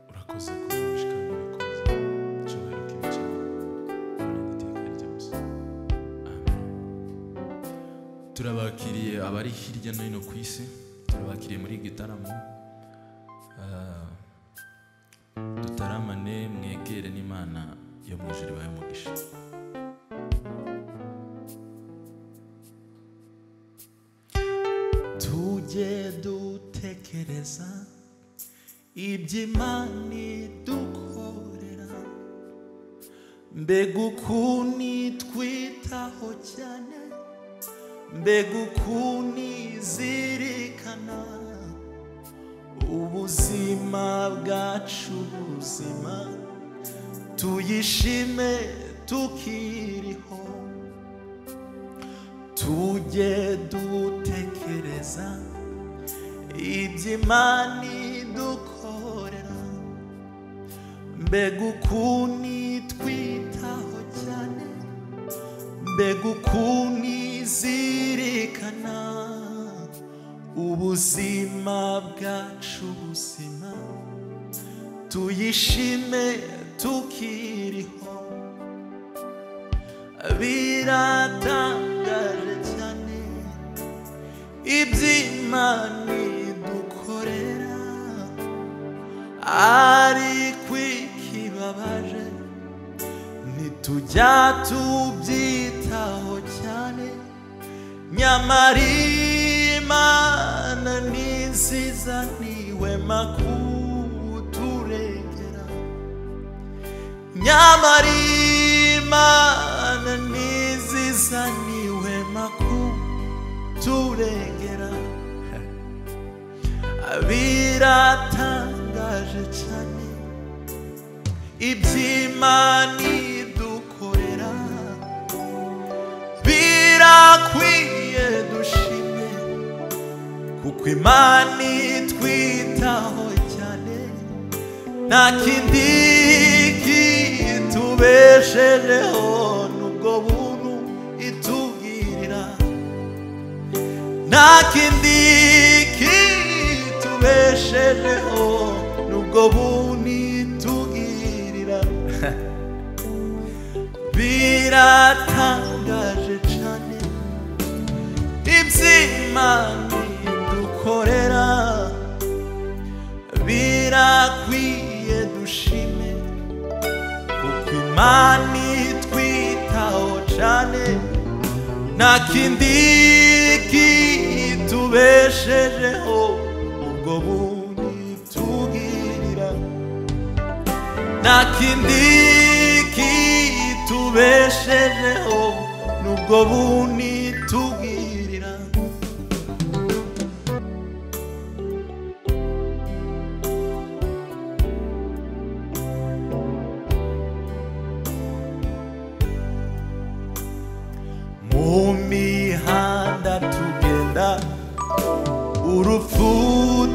urakoze kudumisha kandi ubikoze icyubahiro kibicamo kandi iteka ryose amen turabakiriye abari hirya no hino ku isi turabakiriye muri gitaramo Ah, dutaramane mwegere n'imana yo mu ijuru ibahe umugisha tujye dutekereza iby'imana idukorera mbega ukuntu itwitaho cyane mbega ukuntu izirikana ubuzima bwacu buzima tuyishime tukiriho tujye dutekereza iby'imana idukorera mbega ukuntu itwitaho cyane mbega ukuntu izirikana ubuzima bwacu buzima tuyishime tukiriho biratangara cyane iby'imana idukorera ariko ikibabaje ntitujya tubyitaho cyane nyamara imana ni nziza niwe makuturengera nyamara imana ntiziza niwema kuturengera biratangaje cyane iby'imana idukorera birakwiye dushime kuko imana itwitaho cyane nta kindi kitubeshejeho n'ubwo buntu itubwirira nta kindi kitubeshejeho n'ubwo buntu itubwirira biratangaje cyane iby'imana idukorera birakwiye dushime kuko imana itwitaho cyane nta kindi kitubeshejeho ubwo bundi tubwirira nta kindi kitubeshejeho n'ubwo bundi tubwirira mu mihanda tugenda urupfu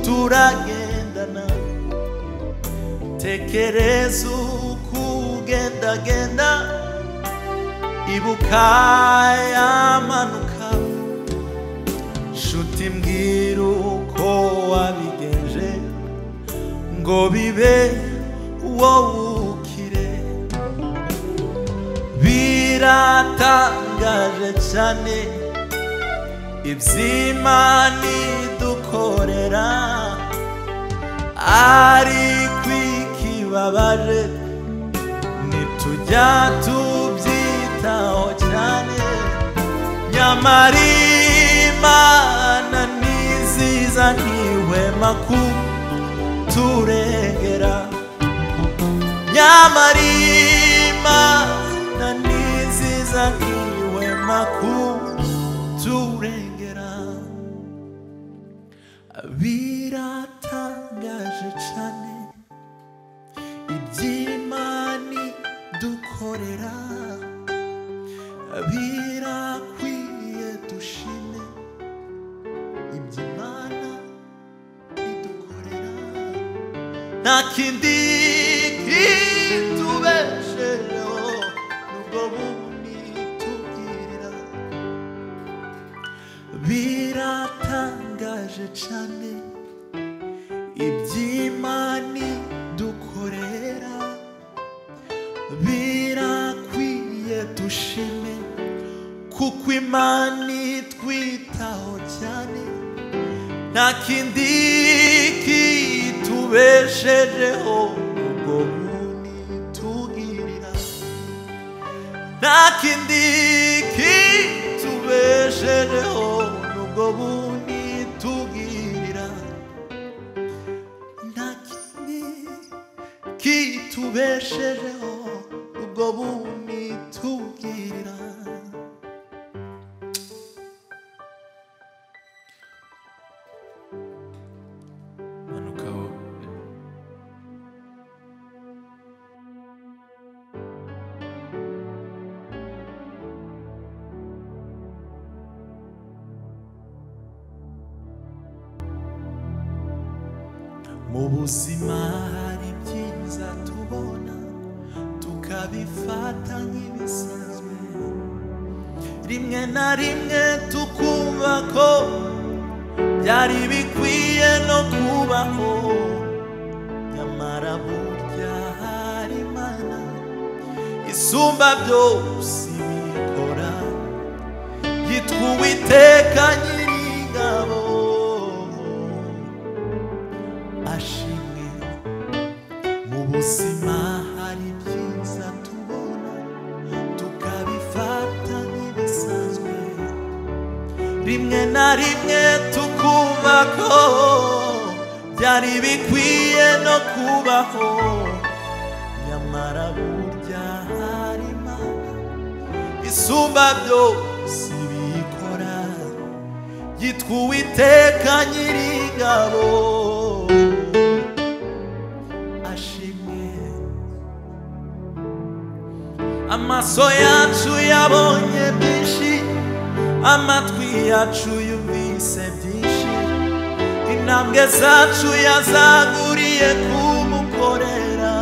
turagendana tekereza uko ugendagenda ibuka yamanuka nshuti mbwira uko wabigenje ngo bibe wowe ukire biratangaje cyane iby'imana idukorera ariko ikibabaje ntitujya tubyitaho cyane nyamara imana ntiziza ntihwema kuturegera nyamara imana niziza ntiwema kuturengera biratangaje cyane iby'imana dukorera birakwiye dushime iby'imana idukorera nta kindi kitubesheho n'ubwo bundi tubwirira biratangaje cane iby'imani dukorera birakwiye dushime kuko imana itwitaho cyane nta kindi kitubeshejeho ubwo buni tugirira nta kindi kitubeshejeho ubwo buni tugirira nta kindi kitubeshejeho ubwo buni tugirira manukaho mu buzima hari byiza tubona tukabifata nk'ibisanzwe rimwe na rimwe tukumva ko byari bikwiye no kubaho nyamara burya hari imana isumba byose ibikora yitwa uwiteka nyiringabo ashimwe mu buzima hari ibyiza tubona tukabifata nk'ibisanzwe rimwe na rimwe tukumva ko byari bikwiye no kubaho nyamara burya hari imana isumba byose ibikora yitwa uwiteka nyiringabo ashimwe amaso yacu yabonye byinshi amatwi yacu yumvise byinshi intambwe zacu yazaguriye kumukorera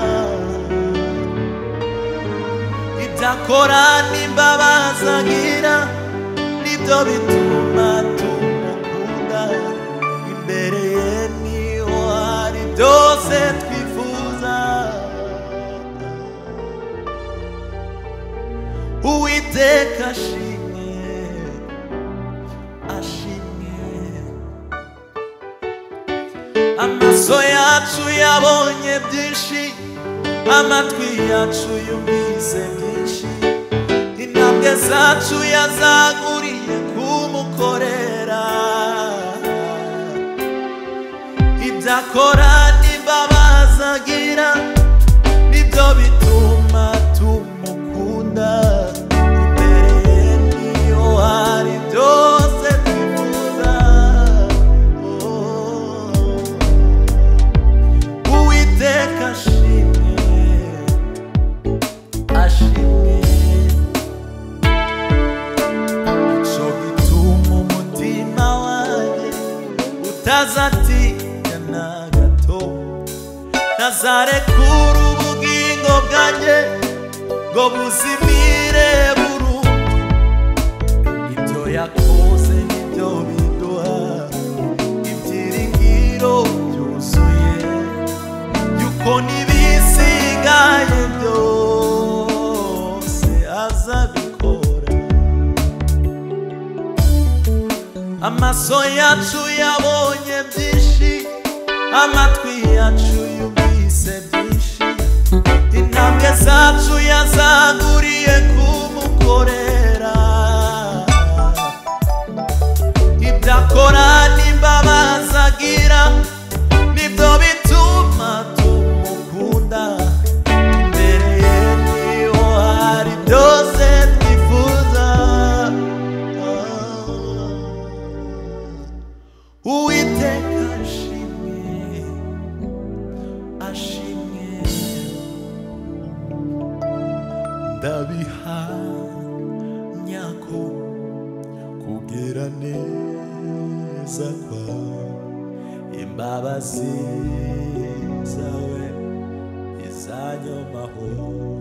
ibyo akora n'imbabazi agira nibyo bituma tumukunda imbere ye niho hari byose twifuza uwiteka ashimwe ashimwe amaso yacu yabonye byinshi amatwi yacu yumvise byinshi intambwe zacu yazaguriye kumukorera ibyo akora n'imbabazi agira nibyo bituma tumukunda imbere ye niyo hari byose twifuza Oh. uwiteka ashimwe ashimwe ico gituma umutima wanjye utazatinya na gato nazarekura ubugingo bwanjye ngo buzimire burundu ibyo yakoze nibyo biduha ibyiringiro byuzuye yuko n'ibisigaye byose azabikora amaso yacu yabonye byinshi amatwi yacu yumvise byinshi intambwe zacu yazaguriye kumukorera ibyo akora n'imbabazi agira nibyo bituma tumukunda imbere ye niho hari byose twifuza uwiteka ashimwe ashimwe ndabihamya ko kubwira neza kwawe imbabazi zawe izanyomaho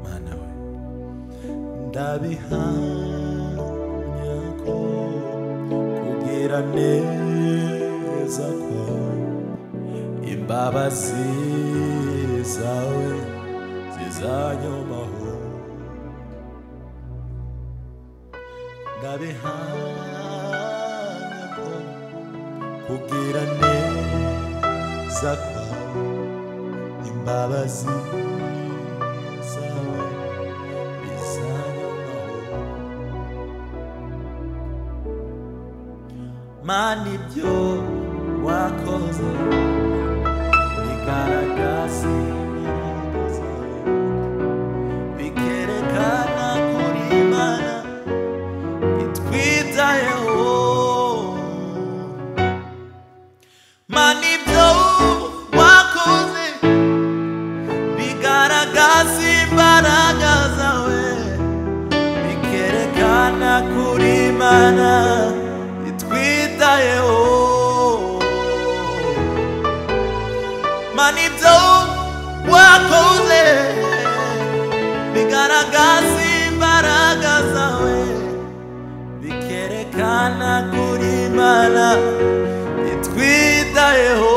mana we ndabihamya ko kubwira neza neza kwawe imbabazi zawe zizanyomaho ndabihamya ko kugira neza kwawe imbabazi zawe bizanyomaho mana ibyo wakoze bigaragaza imbaraga zawe bikerekana kuri mana itwitayeho mana ibyo wakoze bigaragaza imbaraga zawe bikerekana kuri mana itwitayeho mana ibyo wakoze bigaragaza imbaraga zawe bikerekana kuri mana itwitayeho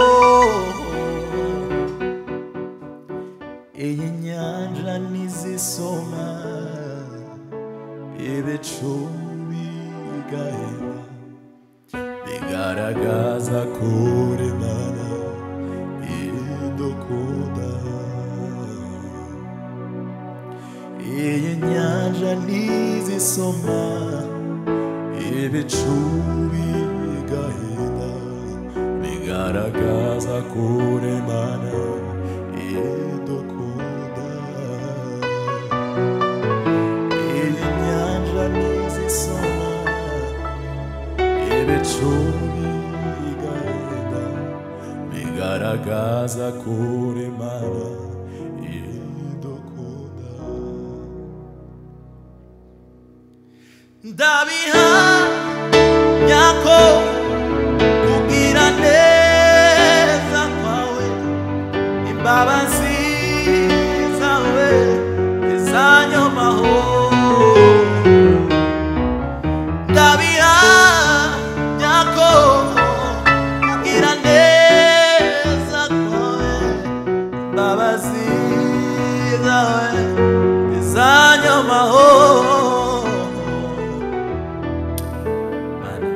iyi nyanja ntizisoma ibicu bigahera bigaragaza kuri mana idukunda iyi nyanja ntizisoma ibicu bigahera bigaragaza kuri mana idukunda Inyanja ntizisoma, ibicu bigahenda, bigaragaza kuri mana idukunda ndabihamya ko kugira neza kwawe imbabazi zawe izanyomaho ndabihamya ko kugira neza kwawe imbabazi zawe izanyomaho Mana,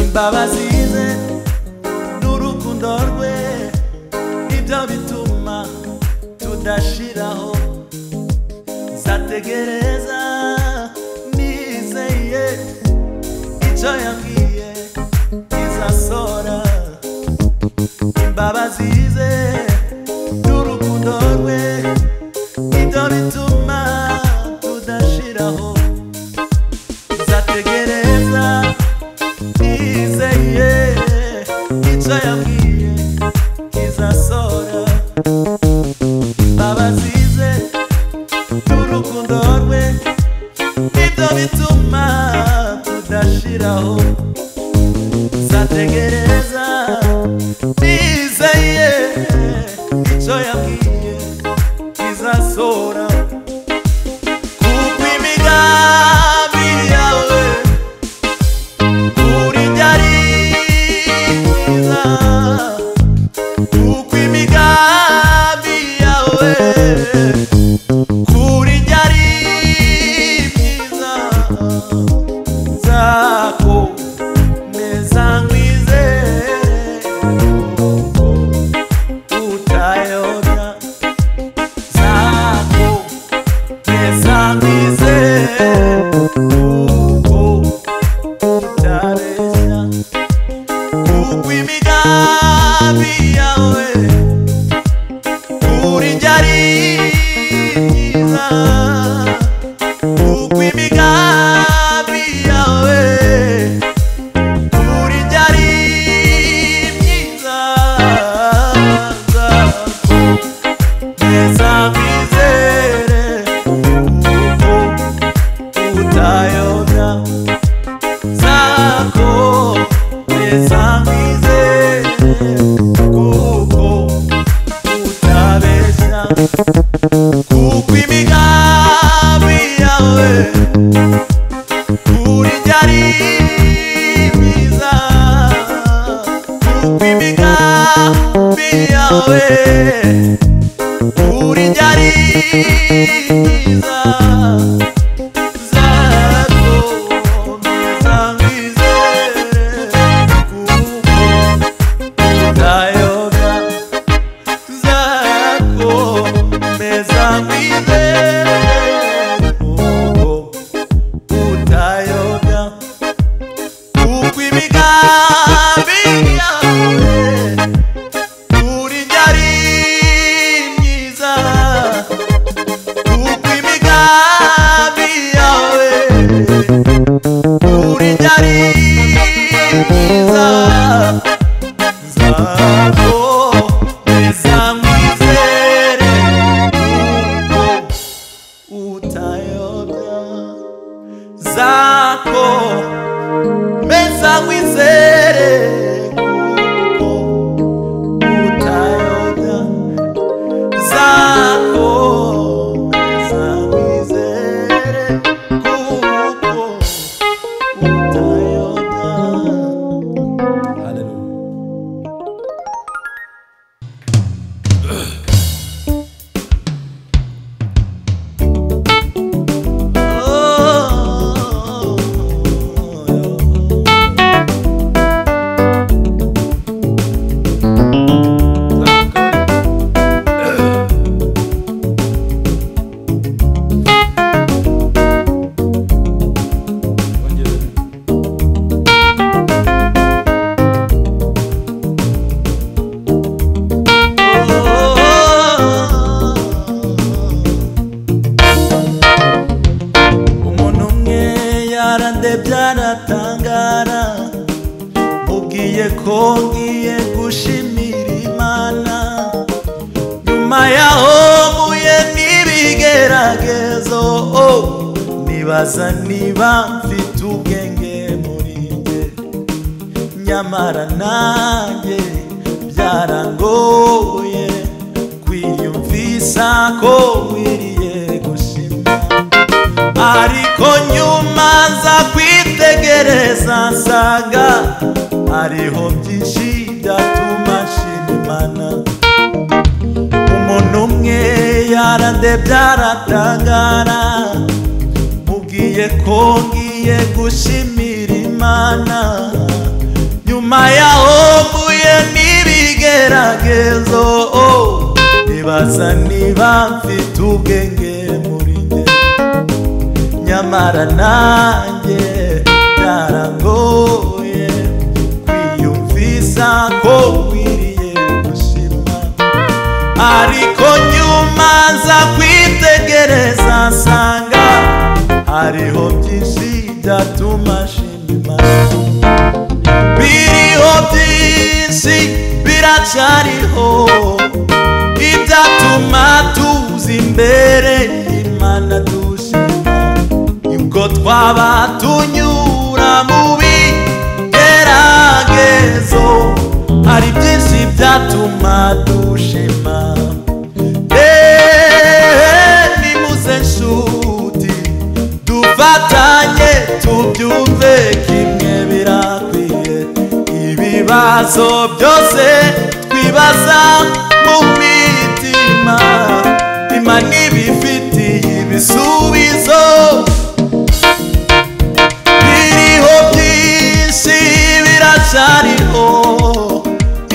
imbabazi ze n'urukundo rwe nibyo bituma tudashiraho nzategereza nizeye icyo yambwiye izasora imbabazi ze n'urukundo rwe nibyo bituma tudashiraho nzategereza nizeye icyo yambwiye kizasora babazize n'urukundo rwe nibyo bituma tudashiraho nzategereza nizeye icyo yambwiye kizasora kuko imigambi yawe Yeah. yawe urirya riza zakomeza mbizere kuko utayoga zakomeza mbizere kuko utayoga kuko imigambi yawe urirya ari myiza kuko imigambi yawe urirya ari myiza nzakomeza nkwizere kuko utayobya zako meza wizere kuko utayoga zako meza wizere kuko utayoga Hallelujah. Wongere. umuntu umwe yarandebye aratangara mubwiye ko ngiye gushimira imana nyuma yaho mpuye n'ibigeragezo oh, nibaza niba mfite ubwenge muri njye nyamara nanjye byarangoye kwiyumvisa ko wiriye gushima ariko nyuma nza kwitegereza nsanga hariho byinshi byatuma nshima imana umuntu umwe yarandebye aratangara mubwiye ko ngiye gushimira imana nyuma yaho mvuye n'ibigeragezo oh, nibaza niba mfite ubwenge muri njye nyamara nanjye byarangoye kwiyumvisa ko wiriye gushima ariko nyuma nza kwitegereza nsanga hariho byinshi byatuma nshima imana biriho byinshi biracyariho ibyatuma tuza imbere y'imana dushima ubwo twaba tunyura mu bigeragezo hari byinshi byatuma dushima Eh, nimuze nshuti dufatanye tubyumve kimwe birakwiye ibibazo byose twibaza mu mitima imana ibifitiye ibisubizo biriho byinshi biracyariho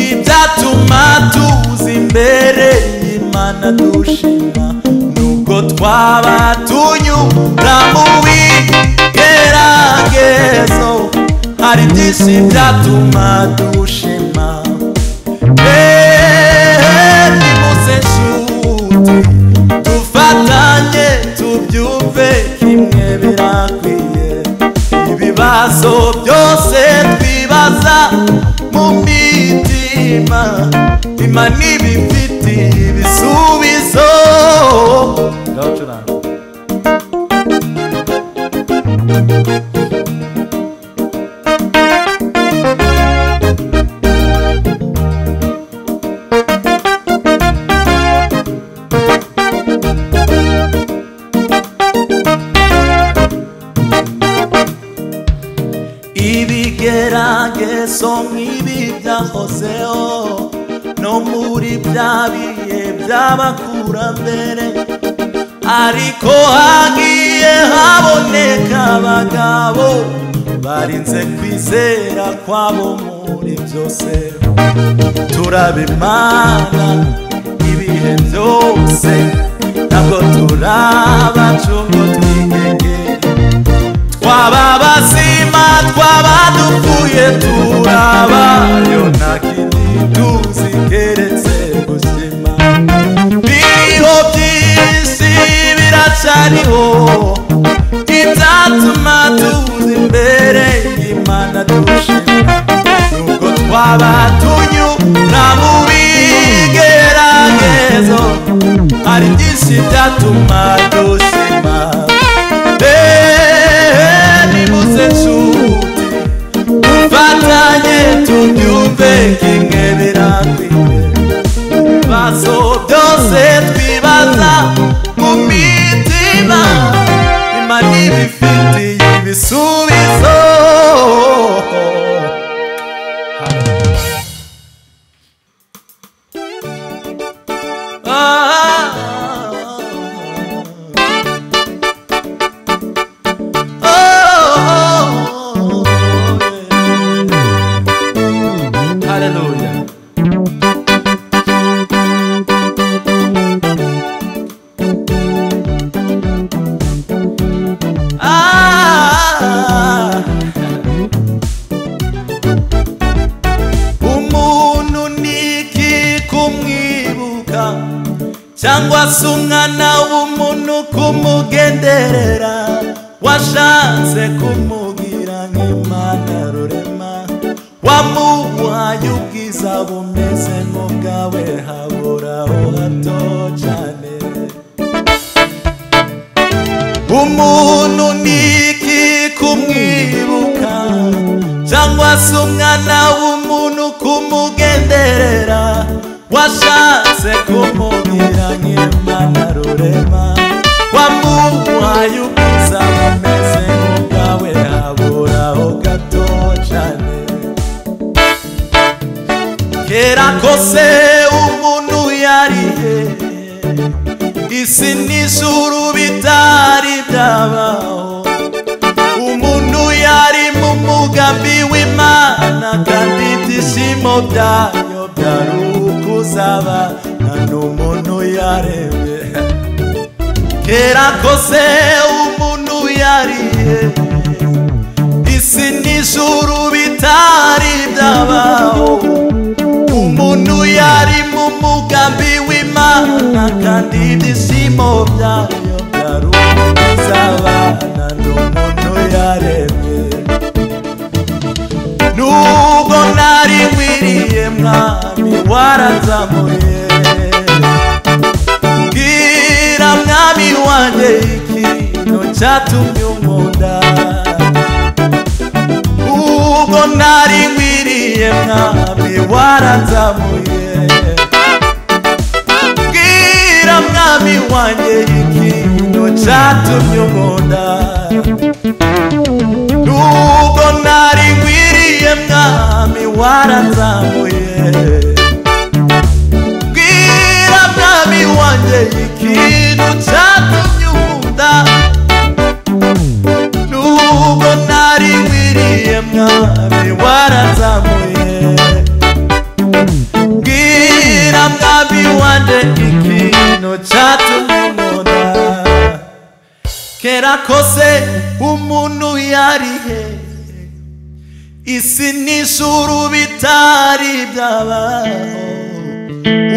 ibyatuma tuza imbere y'imana dushima nubwo twaba tunyura mu bigeragezo hari byinshi byatuma dushima Eh, nimuze nshuti dufatanye tubyumve kimwe birakwiye ibibazo byose twibaza mu mitima imana ibifitiye ibisubizo ndabacuranga ibigeragezo nk'ibi byahozeho no muri bya bihe by'abakurambere ariko hagiye haboneka abagabo barinze kwizera kwabo muri byose turaba imana ibihe byose ntabwo turabaca ubwo twigengere twaba abazima twaba dupfuye turabayo nta kindi tuzi keretse ubuzima biriho byinshi biracariho ibyatuma tuza imbere y'imana dushima nubwo twaba tunyura mu bigeragezo hari byinshi byatuma dushima Eh, nimuze nshuti dufatanye tubyumve kimwe birakwiye ibibazo byose twibaza mu mitima imana ibifitiye ibisubizo Ah. Oh, yeah. Hallelujah. Ah, umuntu ni iki kumwibuka cyangwa se umwana w'umuntu kumugenderera washatse kumugira nk'imana rurema wamuhaye ubwiza bumeze nk'ubwawe haburaho hato cyane umuntu ni iki kumwibuka cyangwa se umwana w'umuntu kumugenderera washatse kumubwira nk'imana rurema wamuhaye ubwiza bumeze nk'ubwawe haburaho gato cyane kera kose umuntu yarihe isi n'ijuru bitari byabaho umuntu yari mu mugambi w'imana kandi ibyishimo byayo byari ukuzaba nta n'umuntu yaremye kera kose umuntu yarihe isi n'ijuru bitari byabaho umuntu yari mu mugambi w'imana kandi ibyishimo byayo byari ukuzabana n'umuntu yaremye nubwo nari nkwiriye mwami waranzamuye bwira mwami wanjye ikintu cyatumye unkunda ubwo nari nkwiriye mwami waranzamuye bwira mwami wanjye ikintu cyatumye unkunda nubwo nari nkwiriye mwami waranzamuye bwira mwami wanjye ikintu cyatumye unkunda nubwo nari nkwiriye mwami waranzamuye mbwira mwami wanjye ikintu cyatumye nkunda kera kose umuntu yarihe isi n'ijuru bitari byabaho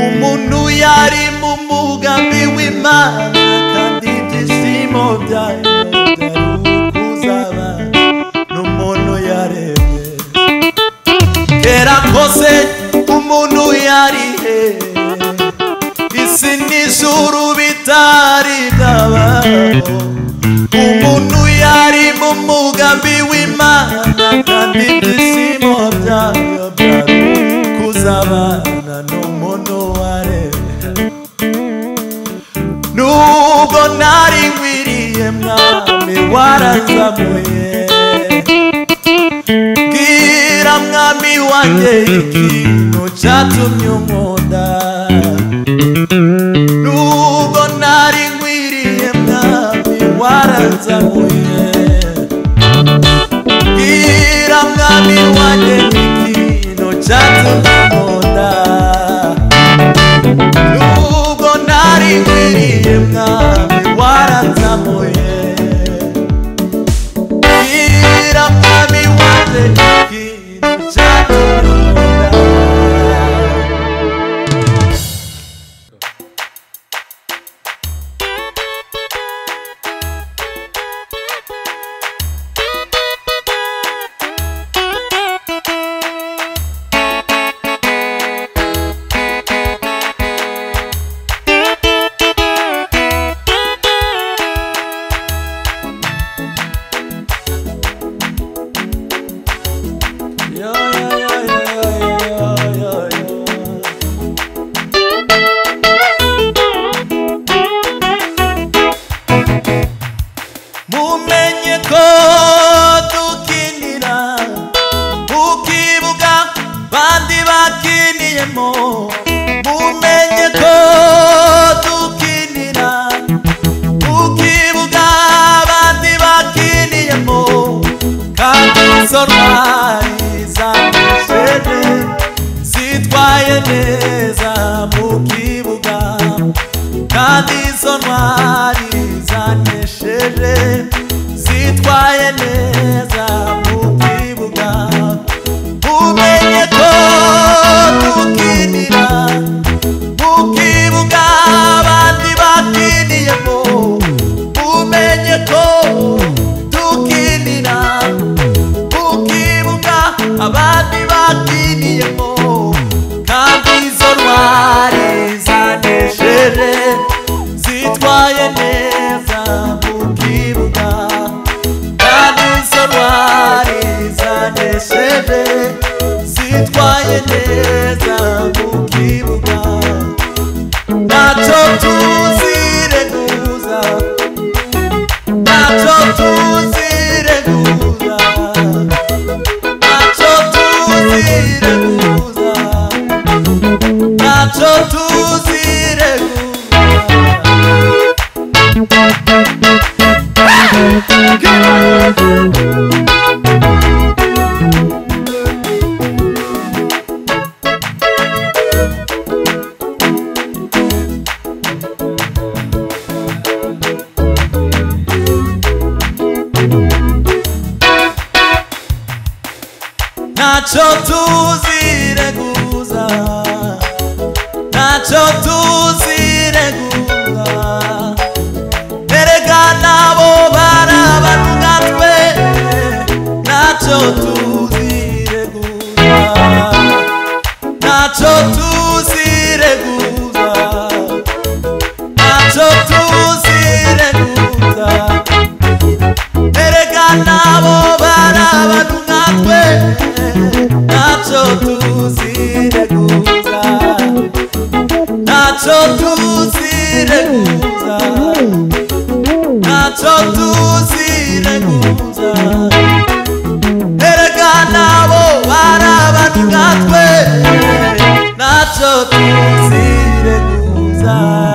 umuntu yari mu mugambi w'imana kandi ibyishimo byayo byari ukuzaba n'umuntu yarebye kera kose umuntu yarihe isi n'ijuru bitari byabaho umuntu yari mu mugambi w'imana kandi ibyishimo byayo byari kuzabana n'umuntu waremye nubwo nari nkwiriye mwami waranzamuye bwira mwami wanjye ikintu ikintu cyatumye unkunda nubwo nari nkwiriye mwami waranzamuye bwira mwami wanjye ikintu cyatumye unkunda nubwo nari nkwiriye mwami waranzamuye Ira mwami wanjye ikintu cyatunyura Yo, yo, yo, yo, yo, yo, yo. mumenye ko dukinira mu kibuga bandi bakiniyemo mumenye ko dukinira mu kibuga bandi bakiniyemo kandi izo ntwari zameshe neza zitwaye neza mu kibuga kandi izo ntwari zanesheje zitwaye neza mu kibuga umenye ko tukinira mu kibuga abandi bakiniyemo umenye ko tukinira mu kibuga abandi bakiniyemo kandi izo ntwari zanesheje zitwaye neza mu kibuga kandi izo ntwari zanesheje zitwaye neza mu kibuga ntacyo tuzireguza ntacyo tuzireguza Nacho tuzireguza Nacho tuzireguza Nacho tuzireguza Nacho tuzireguza Erega nabo barabavuga twe Nacho tuzireguza Nacho tuzireguza Nacho tuzireguza erega nabo barabantu nkatwe ntacyo tuzireguza ntacyo tuzireguza ntacyo tuzireguza erega nabo barabantu nkatwe ntacyo tuzireguza